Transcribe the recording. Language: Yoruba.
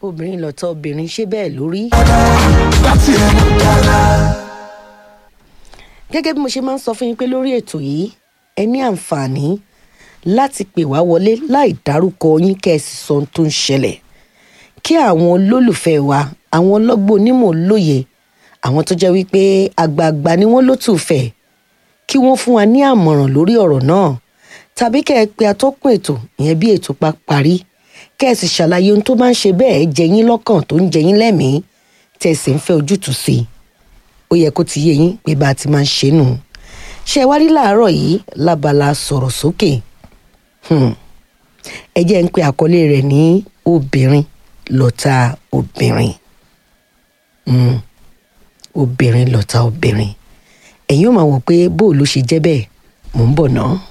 obìnrin lọ́tọ̀ obìnrin ṣé bẹ́ẹ̀ lórí. láti ẹnu dára. gẹ́gẹ́ bí mo ṣe máa ń sọ fún yín pé lórí ètò yìí ẹ ní àǹfààní láti pè wá wọlé láì dárúkọ yín kẹ́ ẹ sì sọ ohun tó ń ṣẹlẹ̀ kí àwọn olólùfẹ́ wa àwọn ọlọ́gbọ́n onímọ̀ lóye àwọn tó jẹ́ wípé àgbààgbà ni wọ́n ló tù fẹ́ kí wọ́n fún wa ní àmọ̀ràn lórí ọ̀rọ̀ náà tàbí kẹ́ ẹ pe atọ́kùn ètò ìyẹn bí ètò pa parí kẹ́ ẹ sì ṣàlàyé ohun tó máa ń ṣe bẹ́ẹ̀ jẹ yín lọ́kàn tó ń jẹ yín lẹ́mìí tẹ́ ẹ sì ń fẹ́ ojútùú sí i ó yẹ kó ti yé yín pé bá a ti máa ń ṣe nù ṣé ẹ wá rí láàárọ̀ yìí lábala sọ̀rọ̀ sókè Hmm. ẹ jẹ́ ń pe àkọlé rẹ̀ ní obìnrin lọ́tà obìnrin Hmm. obìnrin lọ́tà obìnrin ẹ̀yin ò máa wọ̀ pé bó ló ṣe jẹ́ bẹ́ẹ̀ mò ń bọ̀ náà.